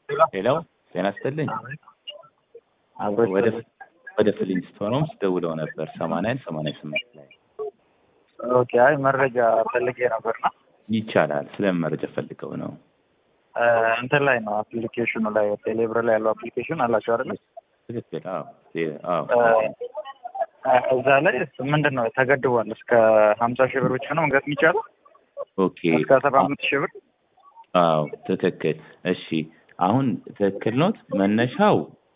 ሄሎ ጤና ይስጥልኝ። አብሮች ወደ ወደ ፍሊንስቶንስ ደውለው ነበር ሰማንያ አንድ ሰማንያ ስምንት ላይ ኦኬ። አይ መረጃ ፈልጌ ነበርና ይቻላል። ስለምን መረጃ ፈልገው ነው? እንትን ላይ ነው አፕሊኬሽኑ ላይ ቴሌብር ላይ ያለው አፕሊኬሽን አላቸው አይደለ? ትክክል። አዎ አዎ እዛ ላይ ምንድን ነው ተገድቧል። እስከ ሀምሳ ሺህ ብር ብቻ ነው መግዛት የሚቻለው ኦኬ። እስከ ሰባ አምስት ሺህ ብር አዎ ትክክል። እሺ አሁን ትክክል ኖት። መነሻው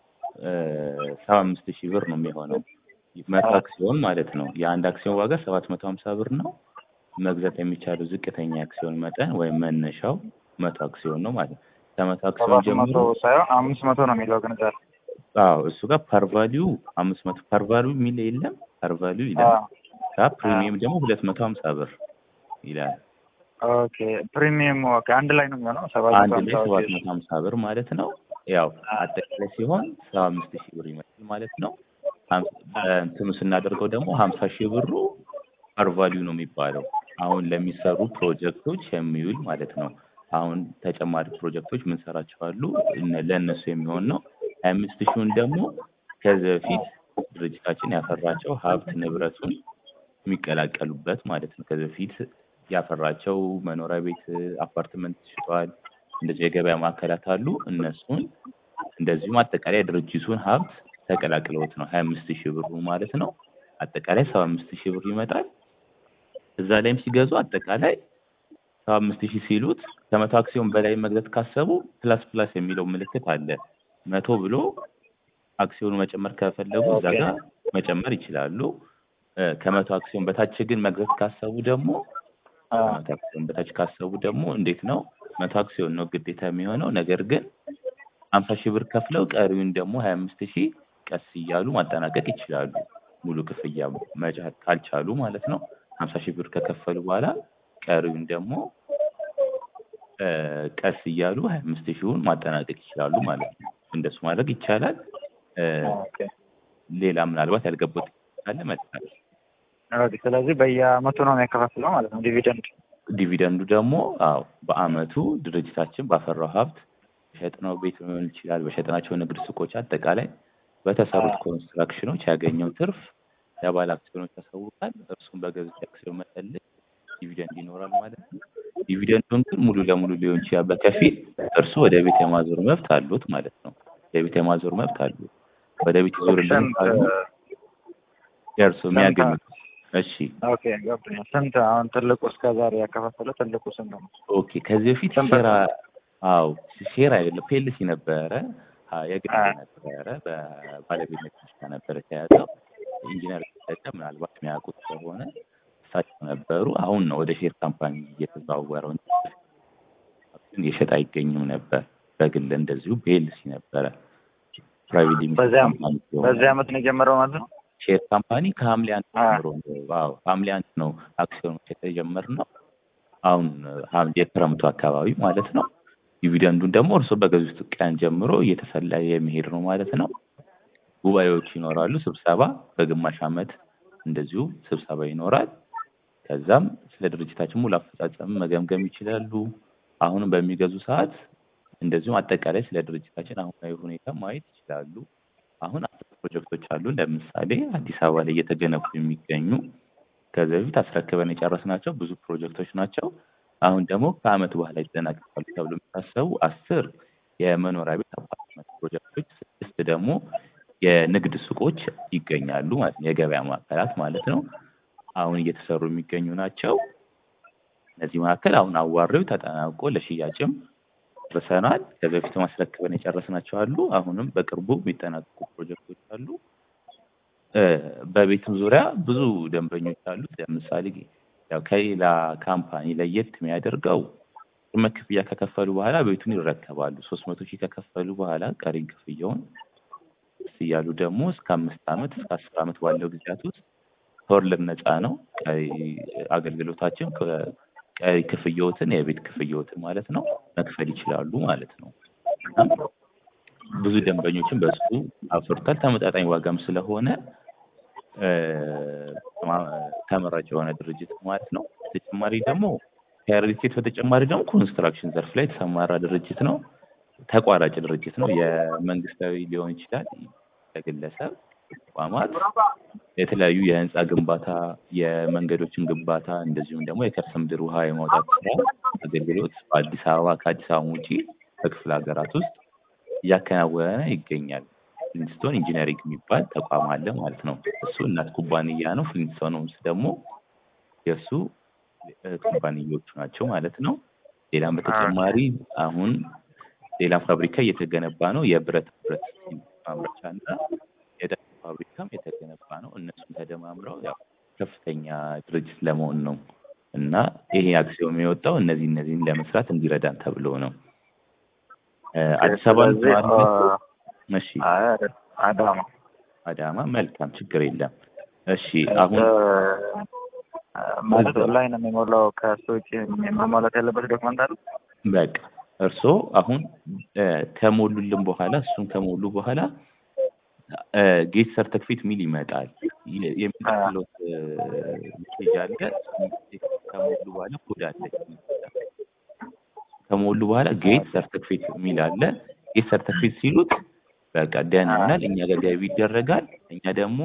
ሰባ አምስት ሺህ ብር ነው የሚሆነው መቶ አክሲዮን ማለት ነው። የአንድ አክሲዮን ዋጋ ሰባት መቶ ሀምሳ ብር ነው። መግዛት የሚቻለው ዝቅተኛ አክሲዮን መጠን ወይም መነሻው መቶ አክሲዮን ነው ማለት ነው። ከመቶ አክሲዮን ሰባት ጀምሮ መቶ ሳይሆን አምስት መቶ ነው የሚለው ግን እዛ ላይ አዎ እሱ ጋር ፐርቫሊዩ አምስት መቶ ፐርቫሊዩ የሚል የለም። ፐርቫሊዩ ይላል። አዎ። ካ ፕሪሚየም ደግሞ ሁለት መቶ ሀምሳ ብር ይላል። ኦኬ ፕሪሚየም ዋጋ አንድ ላይ ነው የሚሆነው ሰባት አንድ መቶ ላይ ሀምሳ ሰባት ሺህ መቶ ሀምሳ ብር ማለት ነው። ያው አጠቃላይ ሲሆን ሰባ አምስት ሺህ ብር ይመስል ማለት ነው። ሀም- በእንትኑ ስናደርገው ደግሞ ሀምሳ ሺህ ብሩ ፐርቫሊዩ ነው የሚባለው አሁን ለሚሰሩ ፕሮጀክቶች የሚውል ማለት ነው። አሁን ተጨማሪ ፕሮጀክቶች ምንሰራቸው አሉ እነ- ለእነሱ የሚሆን ነው። ሀያ አምስት ሺውን ደግሞ ከዚህ በፊት ድርጅታችን ያፈራቸው ሀብት ንብረቱን የሚቀላቀሉበት ማለት ነው። ከዚህ በፊት ያፈራቸው መኖሪያ ቤት፣ አፓርትመንት ሽጧል። እንደዚህ የገበያ ማዕከላት አሉ። እነሱን እንደዚሁም አጠቃላይ ድርጅቱን ሀብት ተቀላቅለውት ነው ሀያ አምስት ሺህ ብሩ ማለት ነው። አጠቃላይ ሰባ አምስት ሺህ ብር ይመጣል። እዛ ላይም ሲገዙ አጠቃላይ ሰባ አምስት ሺህ ሲሉት ከመቶ አክሲዮን በላይ መግዛት ካሰቡ ፕላስ ፕላስ የሚለው ምልክት አለ። መቶ ብሎ አክሲዮኑ መጨመር ከፈለጉ እዛ ኦኬ። ጋር መጨመር ይችላሉ። እ፣ ከመቶ አክሲዮን በታች ግን መግዛት ካሰቡ ደግሞ አ፣ ከመቶ አክሲዮን በታች ካሰቡ ደግሞ እንዴት ነው? መቶ አክሲዮን ነው ግዴታ የሚሆነው። ነገር ግን ሀምሳ ሺህ ብር ከፍለው ቀሪውን ደግሞ ሀያ አምስት ሺህ ቀስ እያሉ ማጠናቀቅ ይችላሉ። ሙሉ ክፍያ መቻል ካልቻሉ ማለት ነው። ሀምሳ ሺህ ብር ከከፈሉ በኋላ ቀሪውን ደግሞ እ፣ ቀስ እያሉ ሀያ አምስት ሺውን ማጠናቀቅ ይችላሉ ማለት ነው። እንደሱ ማድረግ ይቻላል። እ፣ ኦኬ። ሌላ ምናልባት ያልገባው ካለ መጣል ኦኬ። ስለዚህ በየአመቱ ነው የሚያከፋፍለው ማለት ነው ዲቪደንድ። ዲቪደንዱ ደግሞ አዎ በአመቱ ድርጅታችን ባፈራው ሀብት በሸጥነው ቤት ሊሆን ይችላል፣ በሸጥናቸው ንግድ ሱቆች፣ አጠቃላይ በተሰሩት ኮንስትራክሽኖች ያገኘው ትርፍ ለባለ አክሲዮኖች ያሳውቃል። እርሱም በገዙት አክሲዮን መጠን ልክ ዲቪደንድ ይኖራል ማለት ነው። ዲቪደንዱን ግን ሙሉ ለሙሉ ሊሆን ይችላል በከፊል እርሱ ወደ ቤት የማዞር መብት አሉት ማለት ነው። ወደ ቤት የማዞር መብት አሉት። ወደ ቤት ይዞርልን ስንት ካሉ የእርሱ የሚያገኙት እሺ ኦኬ ገብቶኛል። ስንት አሁን ትልቁ እስከ ዛሬ ያከፋፈለው ትልቁ ስንት ነው? ኦኬ ከዚህ በፊት ስንት ሼር አዎ ሼር አይደለም ፔልሲ ነበረ አ፣ የግል አ። ነበረ በባለቤትነት ብቻ ነበረ የተያዘው ኢንጂነር ተጠቀ ምናልባት የሚያውቁት ከሆነ እሳቸው ነበሩ አሁን ነው ወደ ሼር ካምፓኒ እየተዘዋወረው እንጂ ግን የሸጥ አይገኝም ነበር በግል እንደዚሁ ፔልሲ ነበረ ፕራይቬት ሊሚቴድ በዚህ አመት- ካምፓኒ ሲሆን በዚህ አመት ነው የጀመረው ማለት ነው? ሼር ካምፓኒ ከሐምሌ አንድ አ። ጀምሮ ነው። አዎ ሐምሌ አንድ ነው አክሲዮኖች የተጀመርነው። አሁን ሐምሌ የክረምቱ አካባቢ ማለት ነው። ዲቪደንዱን ደግሞ እርስዎ በገዙት ቀን ጀምሮ እየተሰላ የሚሄድ ነው ማለት ነው። ጉባኤዎች ይኖራሉ፣ ስብሰባ በግማሽ ዓመት እንደዚሁ ስብሰባ ይኖራል። ከዛም ስለ ድርጅታችን ሙሉ አፈጻጸም መገምገም ይችላሉ። አሁንም በሚገዙ ሰዓት እንደዚሁም አጠቃላይ ስለ ድርጅታችን አሁናዊ ሁኔታ ማየት ይችላሉ። አሁን አስር ፕሮጀክቶች አሉ። ለምሳሌ አዲስ አበባ ላይ እየተገነቡ የሚገኙ ከዚህ በፊት አስረክበን የጨረስናቸው ብዙ ፕሮጀክቶች ናቸው። አሁን ደግሞ ከዓመት በኋላ ይጠናቀቃሉ ተብሎ የሚታሰቡ አስር የመኖሪያ ቤት አፓርትመንት ፕሮጀክቶች፣ ስድስት ደግሞ የንግድ ሱቆች ይገኛሉ ማለት ነው። የገበያ ማዕከላት ማለት ነው። አሁን እየተሰሩ የሚገኙ ናቸው። እነዚህ መካከል አሁን አዋሬው ተጠናቆ ለሽያጭም ጨርሰናል። ከዚህ በፊት ማስረክበን የጨረስናቸው አሉ። አሁንም በቅርቡ የሚጠናቀቁ ፕሮጀክቶች አሉ። እ፣ በቤትም ዙሪያ ብዙ ደንበኞች አሉት። ለምሳሌ ያው ከሌላ ካምፓኒ ለየት የሚያደርገው ቅድመ ክፍያ ከከፈሉ በኋላ ቤቱን ይረከባሉ። ሶስት መቶ ሺህ ከከፈሉ በኋላ ቀሪን ክፍያውን ቀስ እያሉ ደግሞ እስከ አምስት ዓመት እስከ አስር ዓመት ባለው ጊዜያት ውስጥ ከወለድ ነፃ ነው ቀሪ አገልግሎታችን ከ- ቀሪ ክፍያዎትን የቤት ክፍያዎትን ማለት ነው መክፈል ይችላሉ ማለት ነው። እና ብዙ ደንበኞችን በሱ አፍርቷል። ተመጣጣኝ ዋጋም ስለሆነ እ፣ ማ- ተመራጭ የሆነ ድርጅት ነው ማለት ነው። ተጨማሪ ደግሞ ከሪል ስቴት በተጨማሪ ደግሞ ኮንስትራክሽን ዘርፍ ላይ የተሰማራ ድርጅት ነው። ተቋራጭ ድርጅት ነው። የመንግስታዊ ሊሆን ይችላል፣ ለግለሰብ ተቋማት የተለያዩ የህንፃ ግንባታ፣ የመንገዶችን ግንባታ እንደዚሁም ደግሞ የከርሰ ምድር ውሃ የማውጣት ስራ አገልግሎት በአዲስ አበባ ከአዲስ አበባ ውጪ በክፍለ ሀገራት ውስጥ እያከናወነ ይገኛል። ፍሊንስቶን ኢንጂነሪንግ የሚባል ተቋም አለ ማለት ነው። እሱ እናት ኩባንያ ነው። ፍሊንስቶን ሆምስ ደግሞ የእሱ እህት ኩባንያዎቹ ናቸው ማለት ነው። ሌላም በተጨማሪ አሁን ሌላ ፋብሪካ እየተገነባ ነው። የብረት ብረት ማምረቻ እና የዳቦ ፋብሪካም የተገነባ ነው። እነሱም ተደማምረው ያው ከፍተኛ ድርጅት ለመሆን ነው እና ይሄ አክሲዮን የወጣው እነዚህ እነዚህን ለመስራት እንዲረዳን ተብሎ ነው። አዲስ አበባ ስለዚህ አ- እሺ፣ አይ አይደል፣ አዳማ አዳማ መልካም፣ ችግር የለም። እሺ አሁን እ፣ ማለት ላይ ነው የሚሞላው። ከእሱ ውጭ መሟላት ያለበት ዶክመንት አለ? በቃ እርስዎ አሁን እ፣ ከሞሉልን በኋላ እሱን ከሞሉ በኋላ እ፣ ጌት ሰርተፊኬት ሚል ይመጣል። የ- የሚከፍሉት እ፣ ሜሴጅ አለ። ከሞሉ በኋላ ኮድ አለ። ከሞሉ በኋላ ጌት ሰርተፊኬት ሚል አለ። ጌት ሰርተፊኬት ሲሉት በቃ ደህና ይሆናል። እኛ ጋር ገቢ ይደረጋል። እኛ ደግሞ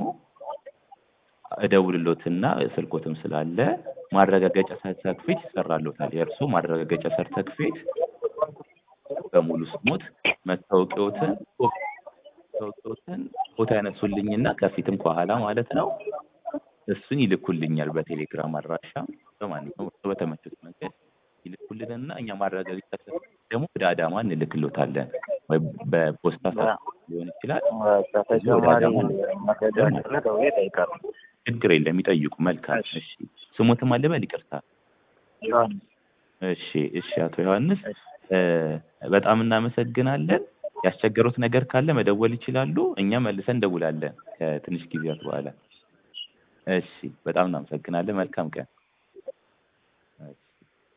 እደውልሎትና ስልኮትም ስላለ ማረጋገጫ ሰርተፊኬት ይሰራሎታል። የእርሱ ማረጋገጫ ሰርተፊኬት በሙሉ ስሞት መታወቂያዎትን መታወቂያዎትን ፎቶ ያነሱልኝና ከፊትም ከኋላ ማለት ነው እሱን ይልኩልኛል በቴሌግራም አድራሻ በማንኛውም እርሱ በተመቹት መንገድ ይልኩልንና እኛ ማረጋገጫ ሰርተፊኬት ደግሞ ወደ አዳማ እንልክሎታለን ወይ በፖስታ ሊሆን ይችላል። በቃ ተጨማሪ መረጃ ካለ ደውዬ እጠይቃለሁ። ችግር የለም ይጠይቁ። መልካም እሺ። እሺ። ስሞትም አለ በል ይቅርታ። ዮሐንስ እሺ እሺ። አቶ ዮሐንስ እ፣ በጣም እናመሰግናለን። ያስቸገሩት ነገር ካለ መደወል ይችላሉ። እኛ መልሰን እንደውላለን ከትንሽ ጊዜያት በኋላ። እሺ፣ በጣም እናመሰግናለን። መልካም ቀን።